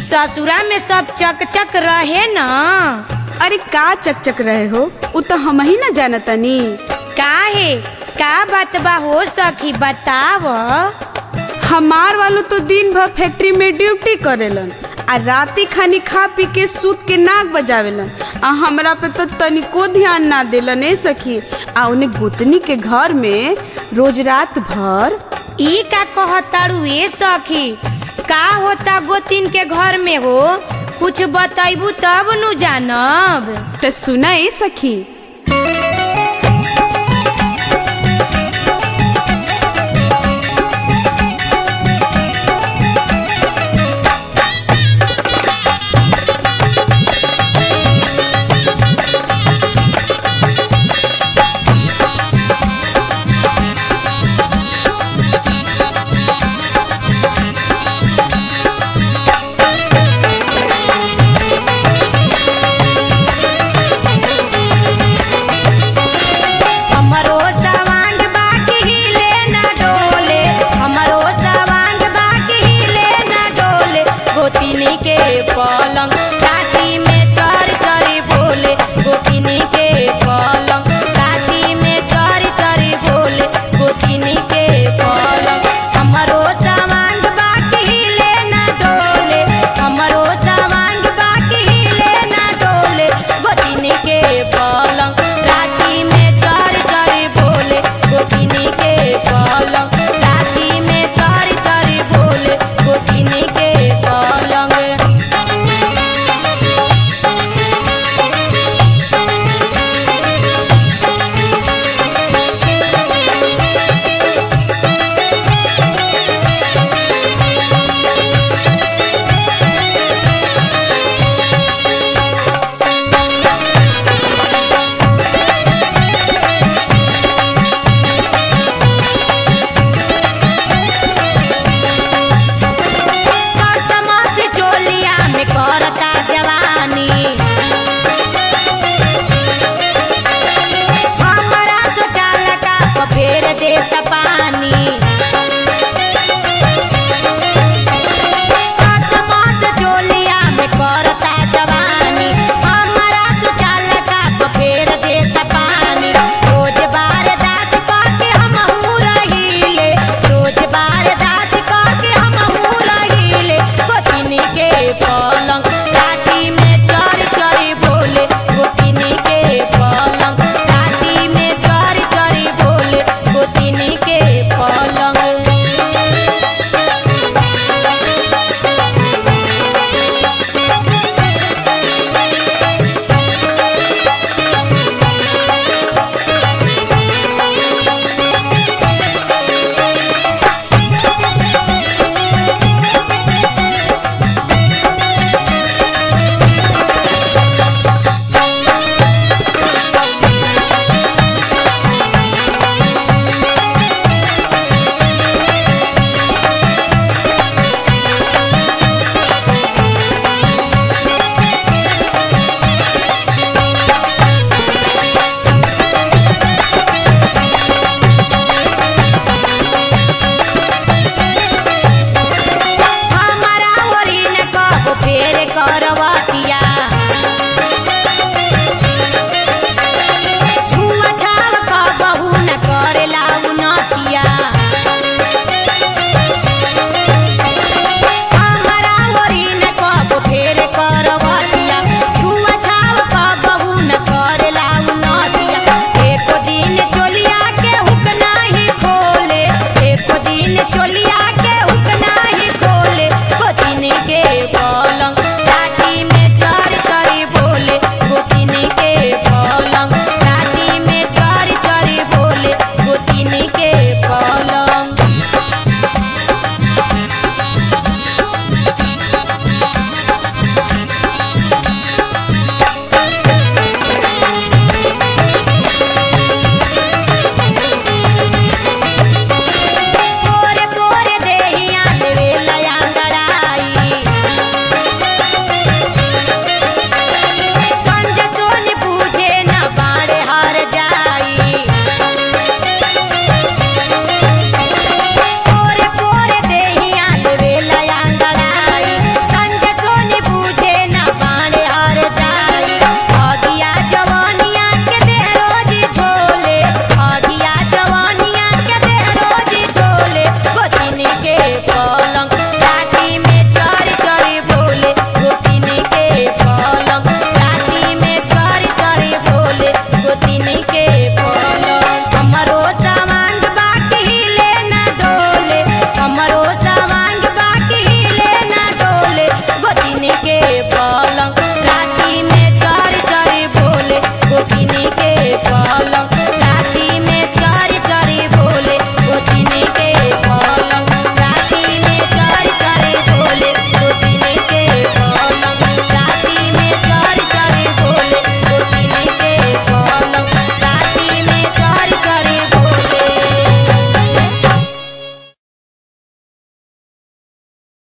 ससुरा में सब चकचक रहे न अरे का चकचक रहे हो उ तो हम ही ना जानतनी काहे का बात बा हो सखी बताव हमार वालों तो दिन भर फैक्ट्री में ड्यूटी करेलन आ राती खानी खा पी के सूत के नाक बजावेलन आ हमरा पे तो तनिको ध्यान ना देलन ए सखी आ उन्हें गोतनी के घर में रोज रात भर ई का कहताड़ू ए सखी का होता गोतिन के घर में हो कुछ बतैबू तब नु जानब त सुना ए सखी हमरो सवांग बाकी हिले ना डोले हमरो सवांग बाकी हिले ना डोले गोतिनी के पलंग राती में चर चरी बोले गोतिनी के पलंग राती में चर चरी बोले गोतिनी के पलंग हमरो सवांग बाकी हिले ना डोले हमरो सवांग बाकी हिले ना डोले गोतिनी के पलंग राती में चर चरी बोले गोतिनी के पलंग राती में चर चरी बोले गोतिनी के पलंग कसमा से चोलिया में करता जवानी हमरा सोचाला का फेर देता पानी कसमा से चोलिया में करता जवानी हमरा सोचाला का फेर देता पानी रोज बार दास पाके हम रहीले रोज बार दास पाके हम रहीले गोतिनी के पलंग राती में चर चरी बोले गोतिनी के पलंग राती में चर चरी बोले गोतिनी के पलंग हमारा ओरी न कब फेर करवतिया छुआ छाव कबहू न करेला उनतिया हमारा ओरी न कब फेर करवतिया छुआ छाव कबहू न करेला उनतिया एको दिन चोलिया के हुक नाही खोले एको दिन चोलिया